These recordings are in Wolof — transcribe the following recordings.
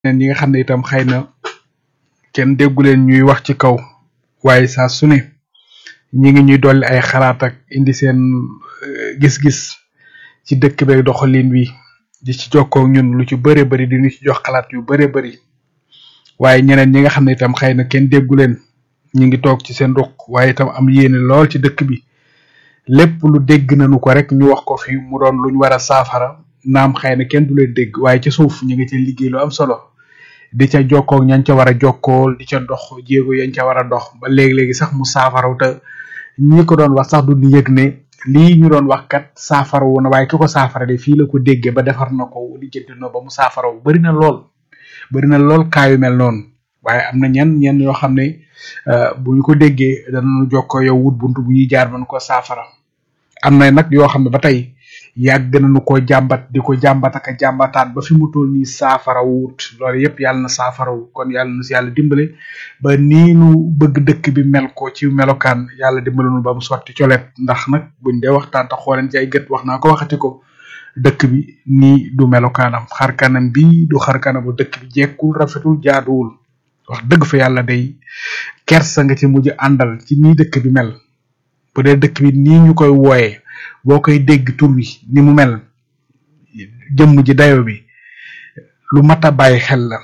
ñeneen ñi nga xam ne itam xëy na kenn déggu leen ñuy wax ci kaw waaye saa su ne ñi ngi ñuy dolli ay xalaat ak indi seen eh, gis-gis ci dëkk beeg doxalin wi di ci jokkoo ak ñun lu ci bëree bëri di ñu ci jox xalaat yu bëree bëri waaye ñeneen ñi nga xam ne itam xëy na kenn déggu leen ñi ngi toog ci seen ruq waaye itam am yéene lool ci dëkk bi lépp lu dégg nañu ko rek ñu wax ko fi mu doon luñ war a saafara naam xëy na kenn du leen dégg waaye ci suuf ñu ngi ci liggéey lu am solo di ca jokkoo ak ñañ ca war a jokkool di ca dox jéego yañ ca war a dox ba léegi-léegi sax mu saafaraw te ñi ko doon wax sax du di yëg ne lii ñu doon wax kat saafara wu na waaye ki ko saafara de fii la ko déggee ba defar na ko lijjanti na ba mu saafaraw bari na lool bari na lool kaayu mel noonu waaye am na ñenn ñenn yoo xam ne euh, bu ñu ko déggee danañu jokkoo yow wut buntu bu ñuy jaar mën ko saafara am na nag yoo xam ne ba tey yàgg nañu ko jàmbat di ko jàmbat ak a jàmbataat ba fi mu toll nii saafara wut loolu yëpp yàlla na saafara wu kon yàlla na si yàlla dimbale ba nii nu bëgg dëkk bi mel ko ci melokaan yàlla dimbale nu ba mu sotti colet ndax nag buñ dee waxtaan te xooleen ci ay gët wax naa ko waxati ko dëkk bi nii du melokaanam xarkanam bi du xarkanamu dëkk bi jekkul rafetul jaaduwul wax dëgg fa yàlla day kersa nga ci mujj àndal ci nii dëkk bi mel bu dee dëkk bi nii ñu koy wooyee boo koy dégg tur wi ni mu mel jëmm ji dayo bi lu mat a bàyyi xel la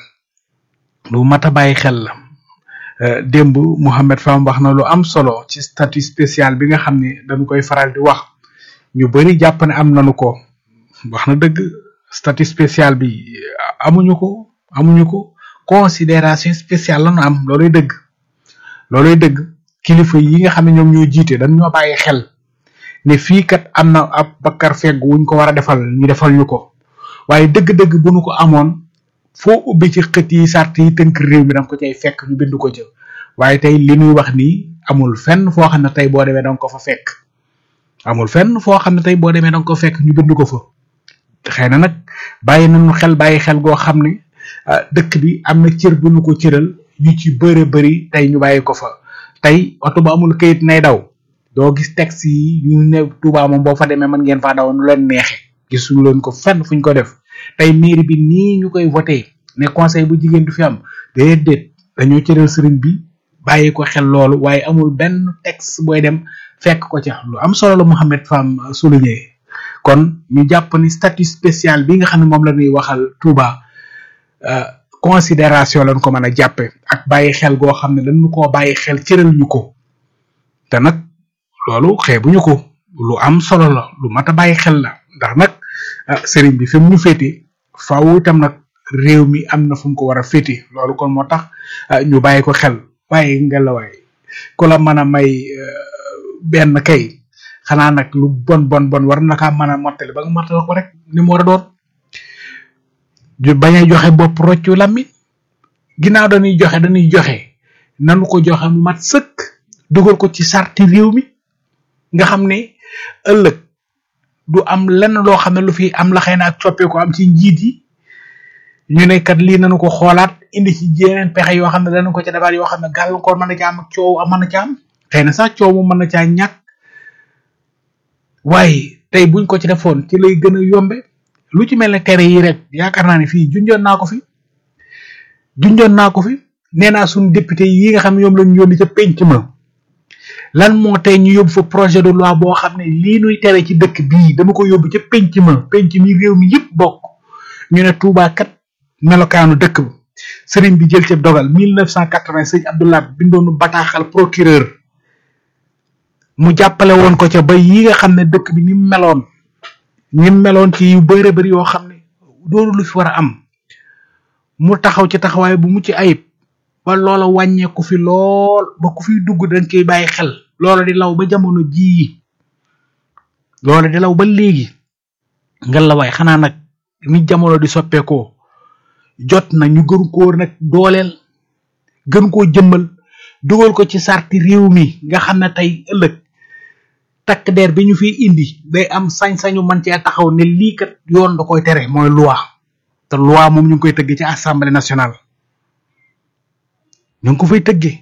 lu mat a bàyyi xel la Euh, démb Mouhamed Fam wax na lu am solo ci statut spécial bi nga xam ne dañu koy faral di wax ñu bari jàpp ne am nañu ko wax na dëgg statut spécial bi amuñu ko amuñu ko considération spéciale lañu am looluy dëgg looluy dëgg kilifa yi nga xam ne ñoom ñoo jiite dañ ñoo bàyyi xel ne fii kat am na ab bakkar fegg wuñ ko war a defal ñu defal ñu ko waaye dëgg-dëgg bu nu ko amoon foo ubbi ci xët yi sart yi tënk réew mi danga ko cay fekk ñu bind ko ca waaye tey li ñuy wax nii amul fenn foo xam ne tey boo demee danga ko fa fekk amul fenn foo xam ne tey boo demee danga ko fekk ñu bind ko fa xëy na nag bàyyi nañu xel bàyyi xel goo xam ne ah, dëkk bi am na cër bu ñu ko cëral yu ci bëre bëri tey ñu bàyyi ko fa tey oto bu amul këyit nay daw doo gis taxi yi ñu ne Touba moom boo fa demee mën ngeen faa daw nu leen neexe gisuñu leen ko fenn fuñ ko def tey mairie bi nii ñu koy voté ne conseil bu jigéen du fi am déedéet dañoo cëral sëriñ bi bàyyi ko xel loolu waaye amul benn texte booy dem fekk ko ca lu am solo la Mouhamed Fam souligné kon ñu jàpp ni statut spécial bi nga xam ne moom la ñuy waxal Touba euh, considération lañ ko mën a jàppe ak bàyyi xel goo xam ne dañu koo bàyyi xel cëral ñu ko te nag loolu xeebuñu ko lu am solo la lu mat a bàyyi xel la ndax nag ah sëriñ bi fi mu ñu féete faaw itam nag réew mi am na fu mu ko war a féete loolu kon moo tax ah, ñu bàyyi ko xel waaye ngelawaay ku la mën a may euh, benn kay xanaa nag lu bon bon bon war na kaa mën a mottali ba nga mottali ko rek ni mu war a doon ju bañ a joxe bopp roccu lammi ginnaaw dañuy joxe dañuy joxe nanu ko joxe mu mat sëkk dugal ko ci sarti réew mi nga xam ne ëllëg du am lenn loo xam ne lu fi am la xëy na ak coppeeku am ci njiit yi ñu ne kat lii nañu ko xoolaat indi ci yeneen pexe yoo xam ne danañ ko ca defaat yoo xam ne gàllankoor mën na ca am ak coow mën na ca am xëy na sax coow mu mën na caa ñàkk waaye tey buñ ko ci defoon ci lay gën a yombe lu ci mel ne tere yi rek yaakaar naa ne fii junjoon naa ko fi junjoon naa ko fi nee naa suñu député yi nga xam ne ñoom lañu yónni ca penc ma lan moo tey ñu yóbbu fa projet de loi boo xam ne lii nuy tere ci dëkk bii dama ko yóbbu ca penc ma penc mi réew mi yëpp bokk ñu ne Touba kat melokaanu dëkk ba sëriñ bi jël ca dogal 1980 sëñ Abdoulaye bindoonu bataaxal procureur mu jàppale woon ko ca ba yi nga xam ne dëkk bi ni mu meloon ni mu meloon ci yu bëre bëri yoo xam ne doonu lu fi war a am mu taxaw ci taxawaay bu mucc ayib ba loola wàññeeku fi lool ba ku fiy dugg dañ koy bàyyi xel loola di law ba jamono jii loola di law ba léegi nga la waay xanaa nag ni jamono di soppeekoo jot na ñu gën koo nag dooleel gën koo jëmmal dugal ko ci sarti réew mi nga xam ne tey ëllëg takk der bi ñu fiy indi day am sañ-sañu man cee taxaw ne lii kat yoon da koy tere mooy loi te loi moom ñu ngi koy tëgg ci assemblée nationale ñu ngi ko fay tëggee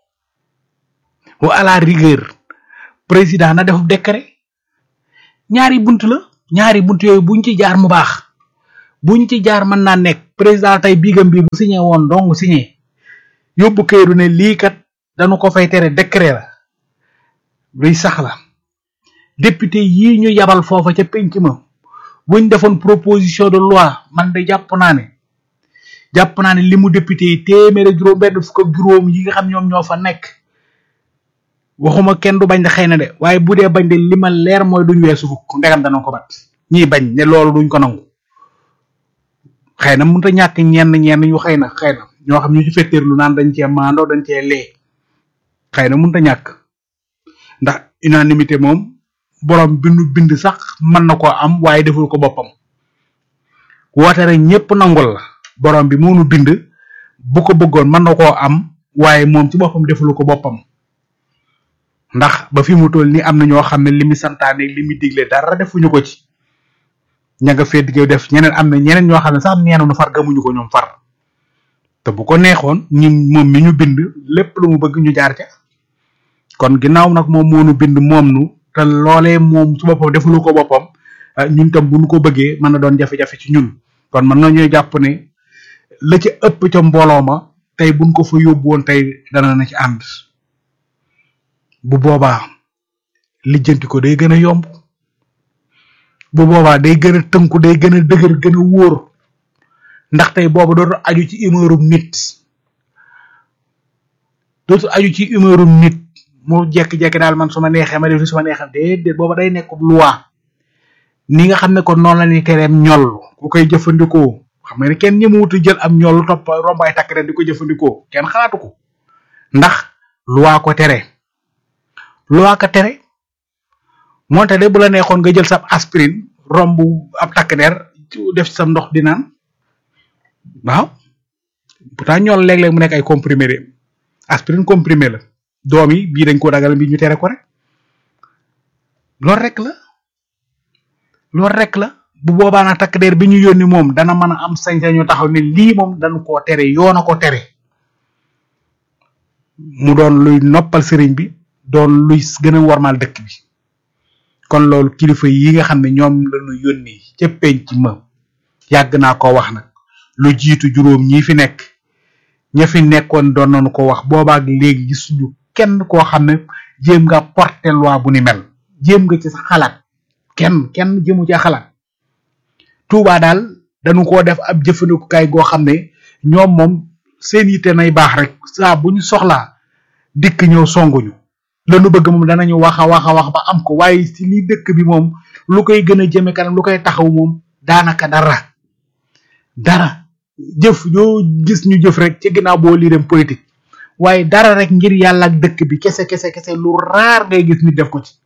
wa à la rigueur président na def décret ñaari bunt la ñaari bunt yooyu buñ ci jaar mu baax buñ ci jaar mën naa nekk président tey bigam bi bu signé woon dong signé yóbbu këyitu ne lii kat dañu ko fay tere décret la luy sax la député yii ñu yabal foofa ca penc ma buñ defoon proposition de loi man de jàpp naa ne jàpp naa ne li mu député yi téeméeri juróom benn fukk ak juróom yi nga xam ñoom ñoo fa nekk waxuma kenn du bañ de xëy na de waaye bu dee bañ de li ma leer mooy duñ weesu fukk ndegam dana ko bat ñii bañ ne loolu duñ ko nangu xëy na mënut a ñàkk ñenn ñenn ñu xëy na xëy na ñoo xam ñu ci fetteerlu naan dañ cee maandoo dañ cee lee xëy na mënut a ñàkk ndax unanimité moom borom bi nu bind sax mën na koo am waaye deful ko boppam woote rek ñëpp nangul la borom bi moo nu bind bu ko bëggoon mën na koo am waaye moom ci boppam defulu ko boppam ndax ba fi mu toll ni am na ñoo xam ne li mu santaane li mu digle dara defuñu ko ci ña nga fee digg def ñeneen am na ñeneen ñoo xam ne sax neenu nu far gamuñu ko ñoom far te bu ko neexoon ñun moom mi ñu bind lépp lu mu bëgg ñu jaar ca kon ginnaaw nag moom moo nu bind moom nu te loolee moom su boppam defulu ko boppam ñun tam bu nu ko bëggee mën na doon jafe-jafe ci ñun kon mën nañoo jàpp ne la ca ëpp ca mbooloo ma tey buñ ko fa yóbbu woon tey dana na ci ànd bu boobaa lijjanti ko day gën a yomb bu boobaa day gën a tënku day gën a dëgër gën a wóor ndax tey boobu dootu aju ci humeurum nit dootu aju ci humeurum nit mu jekki-jekki daal man su ma neexee ma def su ma neexee déedéet booba day nekk loi ni nga xam ne kon noonu la ni tereem ñoll ku koy jëfandikoo xam nga ne kenn ñëmuwut a jël am ñoll topp rombaay takk ren di ko jëfandikoo kenn xalaatu ko ndax loi ko tere loi ko tere moonte de bu la neexoon nga jël sa aspirine romb ab takk der def ci sa ndox di naan waaw pourtant ñool léeg-léeg mu nekk ay comprimé de aspirine comprimé la doom yi bii dañ ko dagal bi ñu tere ko rek loolu rek la loolu rek la bu boobaa nag takk der bi ñu yónni moom dana mën a am sañ-sañu taxaw ne lii moom dañu koo tere yoon a ko tere mu doon luy noppal sëriñ bi doon luy gën a warmal dëkk bi kon loolu kilifa yi nga xam ne ñoom lañu yónni ca penc ma yàgg naa ko wax nag lu jiitu juróom ñi fi nekk ña fi nekkoon doon nañu ko wax boobaak léegi gisuñu kenn koo xam ne jéem nga porter loi bu ni mel jéem nga ci sa xalaat kenn kenn jëmu ci xalaat Touba daal dañu ko def ab jëfandikukaay goo xam ne ñoom moom seen yitte nay baax rek saa bu ñu soxlaa dikk ñëw songuñu lanu bëgg moom danañu wax a wax a wax ba am ko waaye ci li dëkk bi moom lu koy gën a jëme kanam lu koy taxaw moom daanaka dara dara jëf yoo gis ñu jëf rek ci ginnaaw boo lii dem politique waaye dara rek ngir yàlla ak dëkk bi kese kese kese lu raar ngay gis nit def ko ci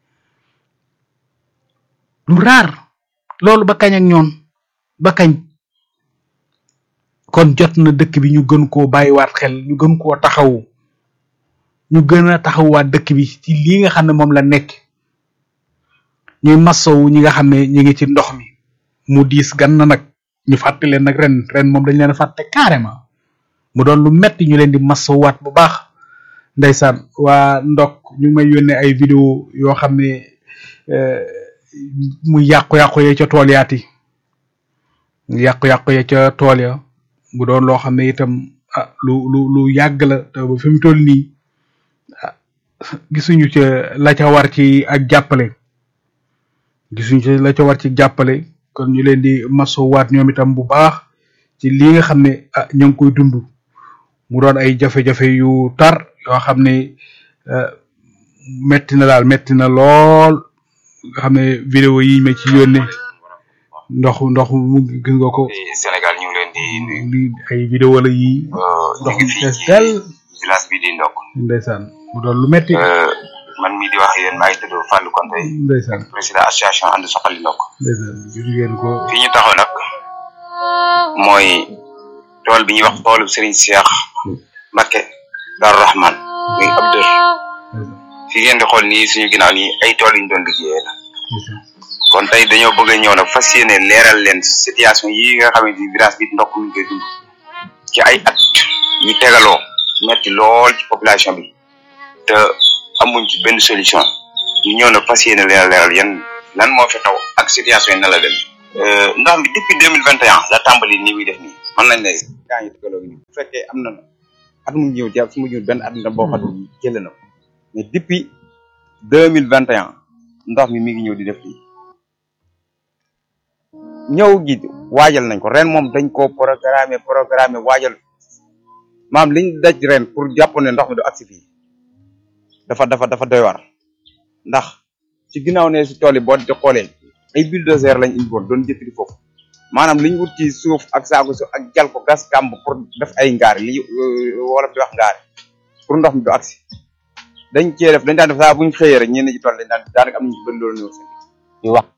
lu raar loolu ba kañ ak ñoon ba kañ kon jot na dëkk bi ñu gën koo bàyyiwaat xel ñu gën koo taxawu ñu gën a taxawaat dëkk bi ci lii nga xam ne moom la nekk ñuy masowu ñi nga xam ne ñi ngi ci ndox mi mu diis gan na nag ñu fàtte leen nag ren ren moom dañ leen a fàtte carrément mu doon lu metti ñu leen di masowwaat bu baax ndeysaan waa ndok ñu ngi may yónnee ay vidéo yoo xam ne mu yàqu-yàqu ya ca tool yaati yàqu-yàqu ya ca tool ya mu doon loo xam ne itam ah lu lu lu yàgg la te ba fi mu toll nii gisuñu ca la ca war ci ak jàppale gisuñu ca la ca war ci jàppale kon ñu leen di masowaat ñoom itam bu baax ci lii nga xam ne ah ñoo ngi koy dund mu doon ay jafe-jafe yu tar yoo xam ne metti na daal metti na lool nga xam ne vidéo yi ma ci yónnee ndox ndox mu gis nga ko Sénégal ñu ngi leen di nuyu li ay vidéo la yi ñu ndox ngi mu fii fees ci del village bi di ndokk ndeysaan mu doon lu metti man mii di wax ak yéen maa ngi tudd Fallou Konté ndeysaan président association ànd soxali ndokk ndeysaan gis ngeen ko fii ñu taxaw nag mooy tool bi ñuy wax toolu Serigne Cheikh Mbacké Darou Rahman muy ab dër ndeysaan fi ngeen di xool nii suñu ginnaaw nii ay tool yu ñu doon liggéeyee la ndeysaan kon tey dañoo bëgg a ñëw nag fas yéene leeral leen situation yi nga xamante ni village bi ndokk mi ngi koy dund ci ay at yu tegaloo metti lool ci population bi te amuñ ci benn solution ñu ñëw nag fas yéene leen leeral yan lan moo fi xew ak situation yi na la dem ndox mi depuis deux mille vingt et un la tàmbali ni muy def nii mën nañ ne kaa ngi tegaloo ngi nii bu fekkee am na at mu ñëw jàpp su ma ñëw benn at na boo xam ne jël na ko mais depuis deux mille vingt et un ndox mi mi ngi ñëw di def lii ñëw gi waajal nañ ko ren moom dañ koo programmer programmer waajal maam liñ daj ren pour jàpp ne ndox mi du agsi fii dafa dafa dafa doy war ndax ci ginnaaw ne si tool yi boo di xoolee ay bulldozer lañ indi woon doon jëkkati foofu maanaam liñ wut ci suuf ak saaku suuf ak jal ko gas kàmb pour def ay ngaari li wolof di wax ngaari pour ndox mi du agsi dañ cee def dañ daan def saa buñ xëyee rek ñenn ci tool dañ daan daanaka am nañu ci bëri loolu ñëw seen di wax